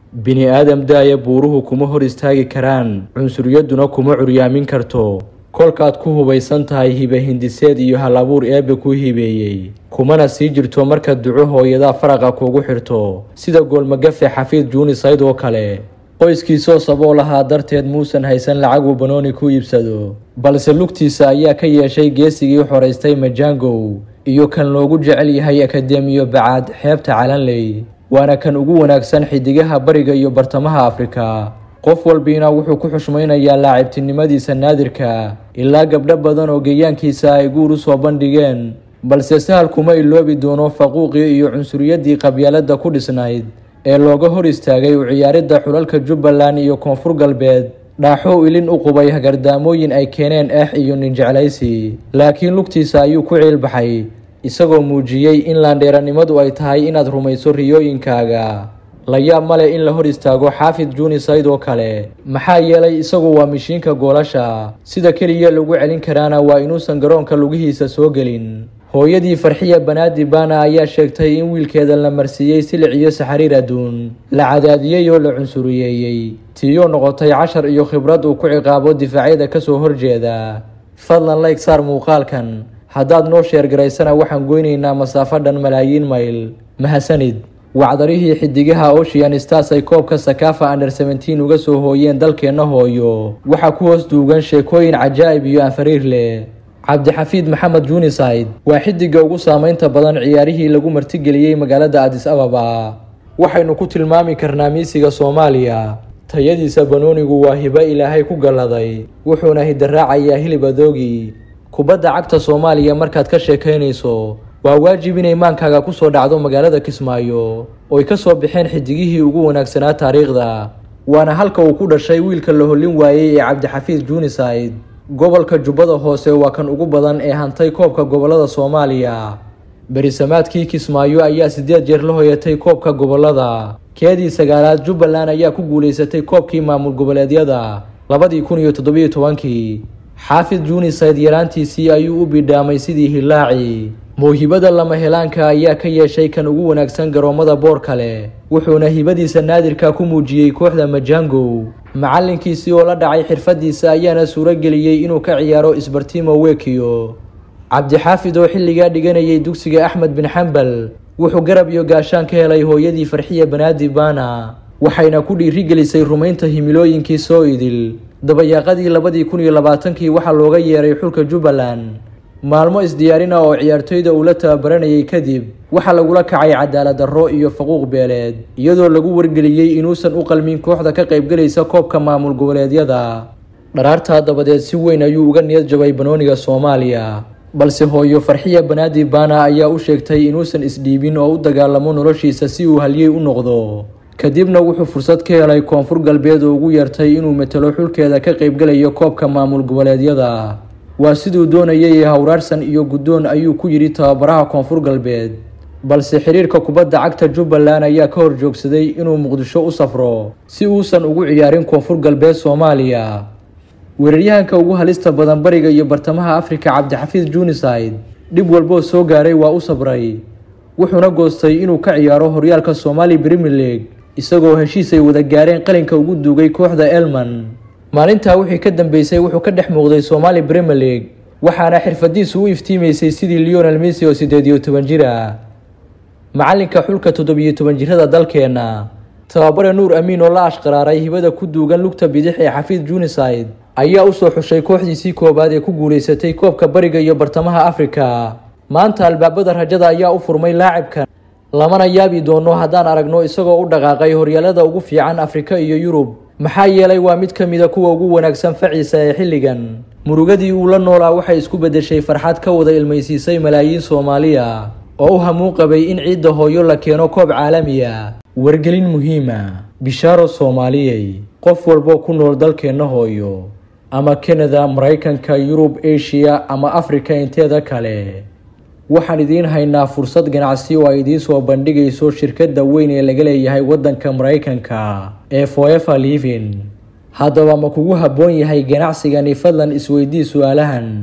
bini aadam daaya buuruhu kuma hor istaagi karaan cunsuriyaduna kuma curyaamin karto kolkaad ku hubaysan tahay hibe hindiseed iyo hal abuur eebbe kuu hibeeyey kumana sii jirto marka duco hooyadaa faraqa kuugu xirto sida goolmagafe xafiid juunisayd oo kale qoyskiisoo saboo lahaa darteed muusan haysan lacag uu banooni ku iibsado balse lugtiisa ayaa ka yeeshay geesigii xoraystay majangow iyo kan loogu jecel yahay akademiyo bacaad xeebta calanley waana kan ugu wanaagsan xidigaha bariga iyo bartamaha afrika qof walbiina wuxuu ku xushmaynayaa laacibtinimadiisa naadirka ilaa gabdho badan oo geeyaankiisa ay guur u soo bandhigeen balse sahal kuma iloobi doono faquuqii iyo cunsuriyadii qabyaalada ku dhisnayd ee looga hor istaagay u ciyaaridda xulalka jubbaland iyo koonfur galbeed dhaaxow ilin u qubay hagardaamooyin ay keeneen eex iyo ninjeclaysi laakiin lugtiisa ayuu ku ciilbaxay isagoo muujiyey in laandheeranimadu ay tahay inaad rumayso riyooyinkaaga la yaab male in la hor istaago xaafid juunisayd oo kale maxaa yeelay isagu waa mishiinka goolasha sida keliya lagu celin karaana waa inuusan garoonka lugihiisa soo gelin hooyadii farxiya banaadi baana ayaa sheegtay in wiilkeeda la marsiiyey silic iyo saxariir adduun la cadaadiyey oo la cunsuriyeeyey tiiyoo noqotay cashar iyo khibrad uu ku ciqaabo difaacyada kasoo horjeeda fadlan layg saar muuqaalkan haddaad noo sheergaraysana waxaan goynaynaa masaafo dhan malaayiin mayl mahadsanid wacdarihii xidigaha ocean stars ay koobka sakafa under seventeen uga soo hooyeen dalkeenna hooyo waxaa ku hoos duugan sheekooyin cajaa'ib iyo anfariir leh cabdixafiid maxamed juunisayd waa xidiga ugu saameynta badan ciyaarihii lagu martigeliyey magaalada adis ababa waxaynu ku tilmaami karnaa miisiga soomaaliya tayadiisa banoonigu waa hibo ilaahay ku galladay wuxuuna hidaraacayaa hilib adoogi kubadda cagta soomaaliya markaad ka sheekaynayso waa waajib inay maankaaga kusoo dhacdo magaalada kismaayo ooy ka soo baxeen xidigihii ugu wanaagsanaa taariikhda waana halka uu ku dhashay wiilka la hollin waayey ee cabdixafiid juunisayd gobolka jubbada hoose waa kan ugu badan ee hantay koobka gobolada soomaaliya berisamaadkii kismaayo ayaa sideed jeer la hoyatay koobka gobolada keedii sagaalaad jubbaland ayaa ku guulaysatay koobkii maamul goboleedyada labadii kun iyo toddobiyo tobankii xaafid juunisayd yaraantiisii ayuu u bidhaamay sidii hilaaci mawhibada lama helaanka ayaa ka yeeshay kan ugu wanaagsan garoomada boor kale wuxuuna hibadiisa naadirka ku muujiyey kooxda majangow macalinkiisii oo la dhacay xirfadiisa ayaana suuro geliyey inuu ka ciyaaro isbartimo wekiyo cabdixaafid oo xilligaa dhiganayay dugsiga axmed bin xambal wuxuu garab iyo gaashaan ka helay hooyadii farxiya banaadi baana waxayna ku dhiirigelisay rumaynta himilooyinkii soo idil dabayaaqadii labadii kun iyo labaatankii waxaa looga yeeray xulka jubbaland maalmo isdiyaarina oo ciyaartoyda uu la tababaranayay kadib waxaa lagula kacay cadaalad darro iyo faquuq beeleed iyadoo lagu wargeliyey inuusan u qalmin kooxda ka qaybgelaysa koobka maamul goboleedyada dharaartaa dabadeed si weyn ayuu uga niyad jabay banooniga soomaaliya balse hooyo farxiya banaadi baana ayaa u sheegtay inuusan isdhiibin oo u dagaalamo noloshiisa si uu halyey u noqdo kadibna wuxuu fursad ka helay koonfur galbeed oo ugu yeertay inuu matalo xulkeeda ka qaybgelayo koobka maamul goboleedyada waa siduu doonayay hawraarsan iyo guddoon ayuu ku yidhi tababaraha koonfur galbeed balse xiriirka kubadda cagta jubbaland ayaa ka hor joogsaday inuu muqdisho u safro si uusan ugu ciyaarin koonfur galbeed soomaaliya weeraryahanka ugu halista badan bariga iyo bartamaha afrika cabdixafiid juunisayd dhib walboo soo gaaray waa u sabray wuxuuna goostay inuu ka ciyaaro horyaalka somali premier league isagoo heshiis ay wada gaareen qalinka ugu duugay kooxda elman maalintaa wixii ka dambeysay wuxuu ka dhex muuqday somali premier league waxaana xirfadiisu u iftiimaysay sidii leonel messi oo siddeed iyo toban jir ah macalinka xulka toddobiyo toban jirada dalkeenna tababare nuur amiin oo la ashqaraaray hibada ku duugan lugta bidix ee xafiid juunisayd ayaa usoo xushay kooxdiisii koowaad ee ku guulaysatay koobka bariga iyo bartamaha afrika maanta albaabada rajada ayaa u furmay laacibkan lamana yaabi doono haddaan aragno isagoo u dhaqaaqay horyaalada ugu fiican afrika iyo yurub maxaa yeelay waa mid ka mida kuwa ugu wanaagsan faciisa ee xilligan murugadii uu la noolaa waxay isku beddeshay farxad ka wada ilmaysiisay malaayiin soomaaliya oo u hamuun qabay in ciidda hooyo la keeno koob caalamiya wargelin muhiima bishaaro soomaaliyey qof walboo ku nool dalkeenna hooyo ama kanada maraykanka yurub eshiya ama afrika inteeda kale waxaan idiin haynaa fursad ganacsi oo ay idiin soo bandhigayso shirkadda weyn ee laga leeyahay waddanka maraykanka ee foever livin haddaba ma kugu habboon yahay ganacsigani fadlan isweydii su-aalahan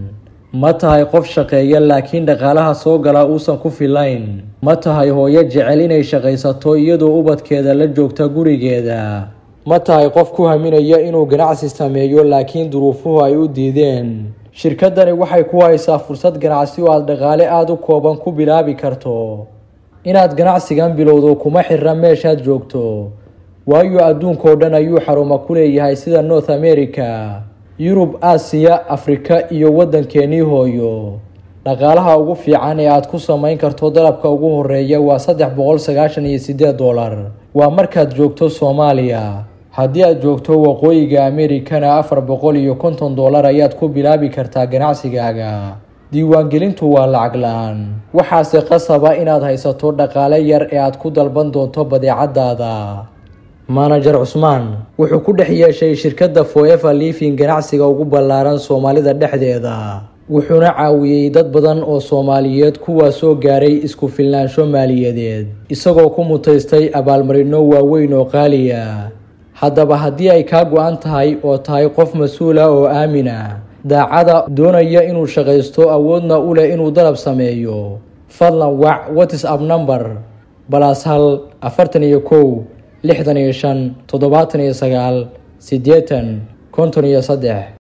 ma tahay qof shaqeeya laakiin dhaqaalaha soo gala uusan ku filayn ma tahay hooyo jecel inay shaqaysato iyadoo ubadkeeda la joogta gurigeeda ma tahay qof ku haminaya inuu ganacsi sameeyo laakiin duruufuhu ay u diideen shirkadani waxay ku haysaa fursad ganacsi oo aada dhaqaale aada u kooban ku bilaabi karto inaad ganacsigan bilowdo kuma xirra meeshaad joogto waayo adduunkao dhan ayuu xaruma ku leeyahay sida north america yurub aasiya afrika iyo waddankeenii hooyo dhaqaalaha ugu fiican ee aad ku samayn karto dalabka ugu horeeya waa saddex boqol sagaashan iyo siddeed dollar waa markaad joogto soomaaliya haddii aad joogto waqooyiga amerikana afar boqol iyo konton dollar ayaad ku bilaabi kartaa ganacsigaaga diiwaangelintu waa lacag la-aan waxaase qasaba inaad haysato dhaqaale yar ee aad ku dalban doonto badeecadaada manajer cusmaan wuxuu ku dhex yeeshay shirkadda foever living ganacsiga ugu ballaaran soomaalida dhexdeeda wuxuuna caawiyey dad badan oo soomaaliyeed kuwaasoo gaaray isku filnaansho maaliyadeed isagoo ku mutaystay abaalmarino waaweyn oo qaaliya haddaba haddii ay kaa go-an tahay oo tahay qof mas-uula oo aamina daacada doonaya inuu shaqaysto awoodna u leh inuu dalab sameeyo fadlan wac whatsapp number balaas hal afartan iyo kow lixdan iyo shan toddobaatan iyo sagaal siddeetan konton iyo saddex